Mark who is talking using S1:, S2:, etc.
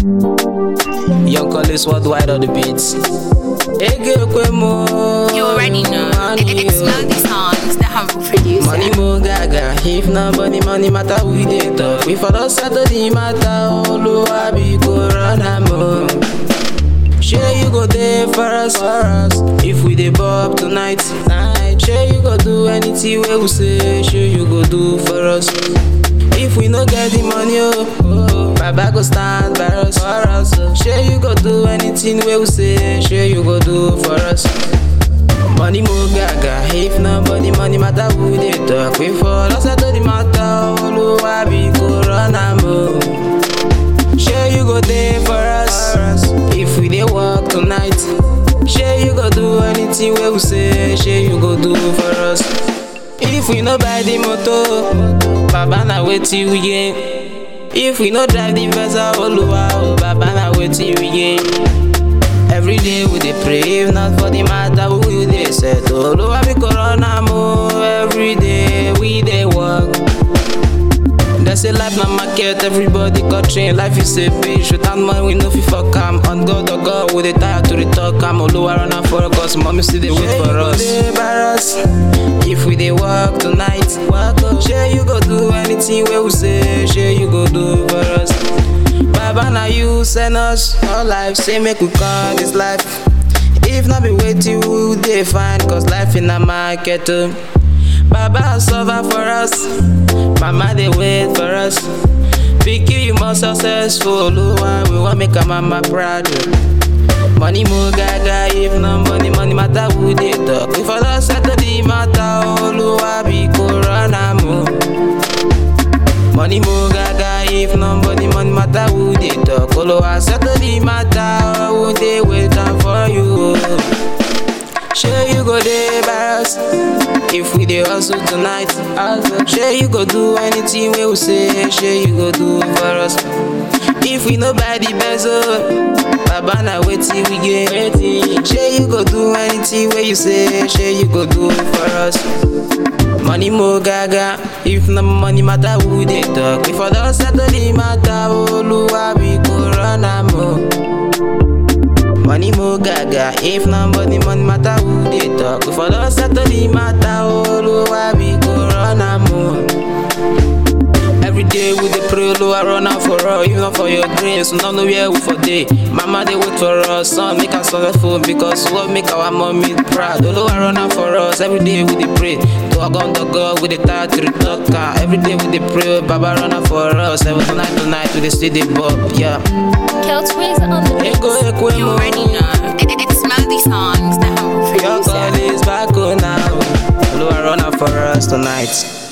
S1: Young Collins worldwide on the beats. Ege kwe mo.
S2: You already know. It, it, it's melody songs that have produced
S1: Money mo gaga, if nobody money matter we dey talk. We follow settle the matter, Oluwa be corona mo. Sure you go there for us, for us. If we dey bob tonight, night. Sure you go do anything wey we say. Sure you go do for us. If we no get the money, oh, oh Baba go stand by us, for us. Oh. Sure you go do anything wey we say. Sure you go do for us. Money mo gaga, if nobody money matter who dey talk. We fall settle the matter, Oluwa be corona mo. Sure you go there for us. If we dey work tonight, sure you go do anything wey we say. Sure you go do for us. If we no buy the motor, Baba na wetin we gain. If we no drive the vessel, Oluwa oh, Baba na wetin we gain. Every day we dey pray, if not for the matter we will dey settle. Oluwa be corona mo. Every day we dey work. They say life na market, everybody got train. Life is a bitch, without money we no fit fuck am. On God, oh God, we dey tired to dey talk am. Oluwa run am for us, mommy still dey wait for us. us. If we dey work tonight, work oh. Sure you go do anything wey we say, sure you go do for us. Baba na you send us our life, say make we come this life. If not be waiting, we dey find, cause life in a market oh. Baba suffer for us, mama dey wait for us. Pikin you more successful, Oluwa we wan make our mama proud. oh. Money mo gaga, if no money, money matter who dey talk. We for us settle the matter, Oluwa be corona mo. Money mo gaga, if no money, money matter who dey talk. Oluwa settle the matter, who dey wait am for you. oh. Sure you go there by us If we dey hustle tonight Sure you go do anything wey we say Sure you go do for us If we no buy the bezel Baba na wetin we get Sure you go do anything wey you say Sure you go do for us Money mo gaga If no money matter who dey talk If I don settle the matter Oluwa be corona mo Money mo gaga, if nobody money matter who dey talk. If I don settle the matter, Oluwa be corona mo. Every day we dey pray, Oluwa run am for us, even for your dreams. We no know where we for dey. Mama dey wait for us, son make us successful because what make our mommy proud. Oluwa run am for us, every day we dey pray. To Ogun to God, we dey tired to dey talk. am. Every day we dey pray, Baba run am for us. Seven to nine to night we dey still dey bob, yeah.
S2: Keltways on the beats.
S1: Ego ekwe
S2: You
S1: mo.
S2: already know. It, it, it's melody songs that have
S1: Your
S2: produced
S1: call is back on now. Oluwa run am for us tonight.